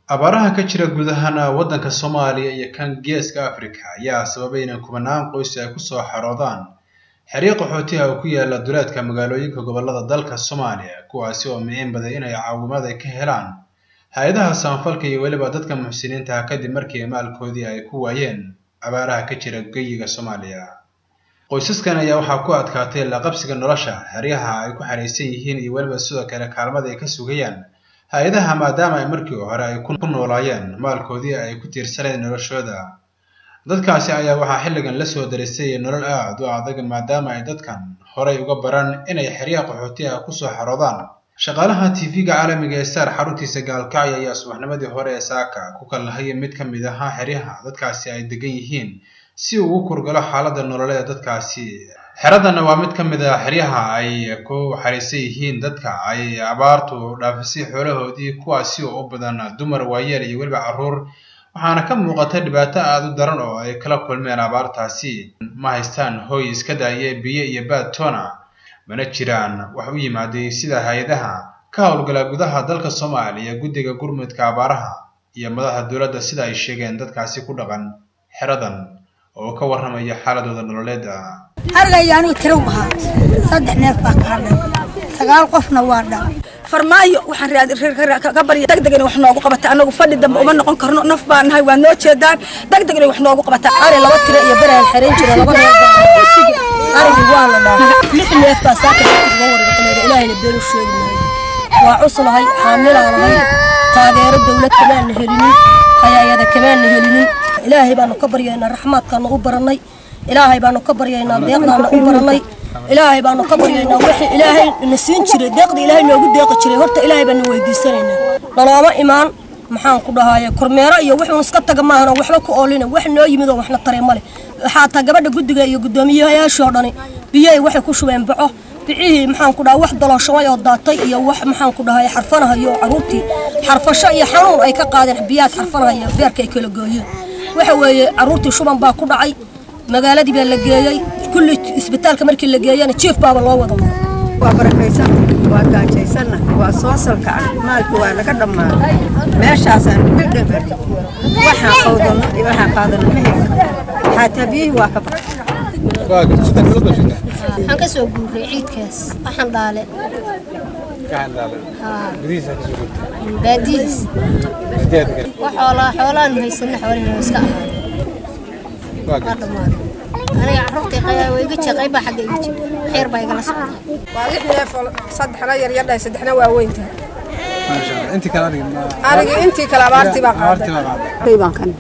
abaaraha ka jira guud ahaan waddanka soomaaliya iyo kan geeska afrika ayaa sababay inay kubanaan qoys ay kusoo xaroodaan xeryo qaxootiha oo ku yaala duleedka magaalooyinka gobollada dalka soomaaliya kuwaasi oo micin baday inay caawimaad ay ka helaan hay-adaha samafalka iyo weliba dadka muxsiniinta ah kadib markii maalkoodii ay ku waayeen abaaraha ka jira geyiga soomaaliya qoysaskan ayaa waxaa ku adkaatay laqabsiga nolosha xeryaha ay ku xaraysan yihiin iyo weliba sidoo kale kaalmada ay ka sugayaan hay-adaha maadaama ay markii hore ay ku noolaayeen maalkoodii ay ku tiirsaneen noloshooda dadkaasi ayaa waxaa xilligan la soo darisay nolol aad u adag maadaama ay dadkan horay uga baran inay xeryaha qaxootiha kusoo xaroodaan shaqaalaha tv-ga caalamiga ee saar xaruntiisa gaalkacyo ayaa subaxnimadii hore ee saaka ku kallahaya mid ka mid ahaa xeryaha dadkaasi ay degan yihiin si uu u kurgalo xaaladda nololeed dadkaasi xeradanna waa mid ka mid a xeryaha ay ku xariisan yihiin dadka ay abaartu dhaafisay xoolahoodii kuwaasi oo u badan dumar waayeel iyo weliba carruur waxaana ka muuqata dhibaato aada u daran oo ay kala kulmeen abaartaasi ma haystaan hooy iska daaye biyo iyo baad toona mana jiraan wax u yimaaday sida hay-adaha ka howlgala gudaha dalka soomaaliya guddiga gurmudka abaaraha iyo madaxda dowladda sida ay sheegeen dadkaasi ku dhaqan xeradan oo ka warramaya xaaladooda nololeeda halgay anigu tiro ahaa saddex neef baa ka hadhay sagaal qofna waa dhan farmaayo waxaan ka barya degdeg inay wax noogu qabata anagu fadhi dambe uma noqon karno naf baan nahay waa noo jeedaan degdeg inay wax noogu qabata ari laba tiro iyo beraan xerayn jira laba neef arigii waa la dhaafay lix neef baa saaka uga warqaleeda ilaahayna been u sheegi maayo waa cuslahay xaamilaan ahay taageero dawlad kamaana helinin hayaayada kamaana helinin ilaahay baanu ka baryaynaa raxmaadkaana u barannay ilaahay baanu ka baryaynaa deeqdaana u barannay ilaahay baanu ka baryaynaa wixii ilaahay na siin jiray deeqda ilaahay noogu deeqi jiray horta ilaahay baanu weydiisanaynaa nalooma imaan maxaan ku dhahaye kormeero iyo wuxuun iska taga maahan oo waxba ku oolina wax noo yimid oo waxna taray male waxaa taa gabadha guddiga iyo guddoomiyayaashoo dhani biyay waxay ku shubeen baco bicihii maxaan ku dhaha wax dalooshamay oo daatay iyo wax maxaan ku dhahay xarfanahayo caruurtii xarfasho iyo xanuun ay ka qaadeen biyahaas xarfanahaya beerka ay kala gooyeen waxa weeye caruurtii shuban baa ku dhacay magaaladii baa la geeyey kulli isbitaalka markii la geeyana jiif baaba loo wada maro waa barakaysan waa gaajaysanna waa soo salkacay maalki waa naga dhammaaday meeshaasaan bildhabar waxaan qawdano iyo waxaan qaadano ma heli karo xaataa biyihii waa ka baxay waxaan ka soo guuray ciidkaas waxaan dhaale baadihiis wax xoolaa xoolaan haysana xoolihina iska ahaada waa dhammaaday aniga carruurtii qayaa waa iga jeeqay baa xagga iga jira xeer baa igala socdaa waa lix neef oo saddexna yaryardhahay saddexna waa weyn tahay anigii intii kale abaartii baa qaaday baan kan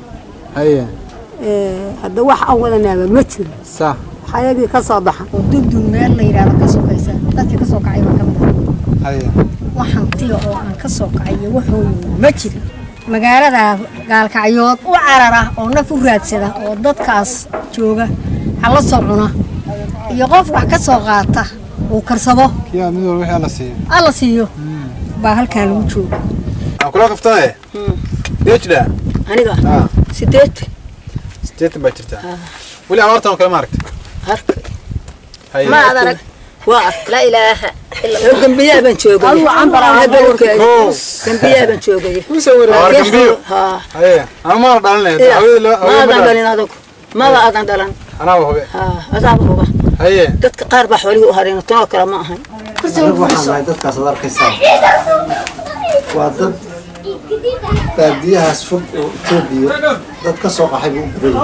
hadda wax aan wadanaaba ma jiro xayagii ka soo baxa dundun meel la yidhaahdo ka sokaysa dadkii ka soo kacay baan ka mid ah waxaan tiga oo aan ka soo kacay iyo waxooyin ma jirin magaalada gaalkacyood u carara oo naf u raadsada oo dadkaas jooga hala soo cuna iyo qof wax ka soo qaata uu karsado alla siiyo baa halkaan lagu jooga kula qaftaaye deejda aniga sideetan sideetan baa jirtaa weli abaartan oo kale ma aragta harka Haye. ma ad arag waa laa ilaaha gambiyaa baan joogay gambiyaa baan joogay Abaar gambiyo haa haye ama maana dhalinay maadan dhalin adag maba aadan dhalan anaaba hube haa adaaba huba haye dadka qaar baa xoolihii u hareen tanoo kale ma ahayn anigu waxaan nahay dadkaas ad arkaysaa waa dad baadiyahaas fog oo etoobiya dad ka soo qaxay buu u badan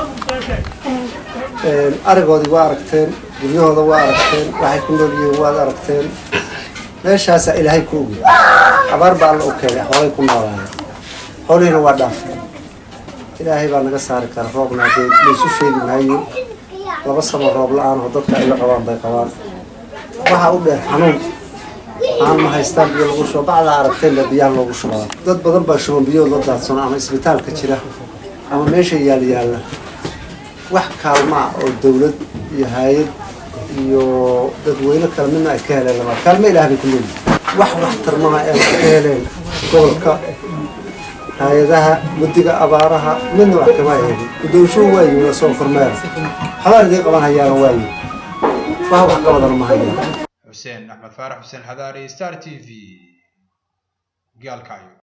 yahay arigoodii waa aragteen guryahooda waa aragteen waxay ku nool yihiin waad aragteen meeshaasaa ilaahay ku ogi abaar baa alla u keenay xoolay ku noolaayeen xoolihiina waa dhaafay ilaahay baa naga saari kara roobna dee laysu sheegi maayo laba sano roob la-aan oo dadka ay la qabaan bay qabaan waxaa u dheer xanuun aan ma haystaan biyo lagu shubo bacdaa aragteen baa biyaha loogu shubaa dad badan baa shuban biyood la daadsano ama isbitaalka jira ama meesha yaal yaalla wax kaalmaa oo dawlad iyo hay-ad iyo dadweyne kale midna ay ka heleen lama kaalmo ilaah bay ku leeyihin wax waxtarmaha ee ka heleen gobolka hay-adaha guddiga abaaraha midna wax kama helin guddoonshuhu waa yimi oo soo kormeera xabaan idiin qaban hayaana waa yimi wax wax ka badan ma hayaan xuseen axmed faarax xuseen xadaari star t v gaalkacyo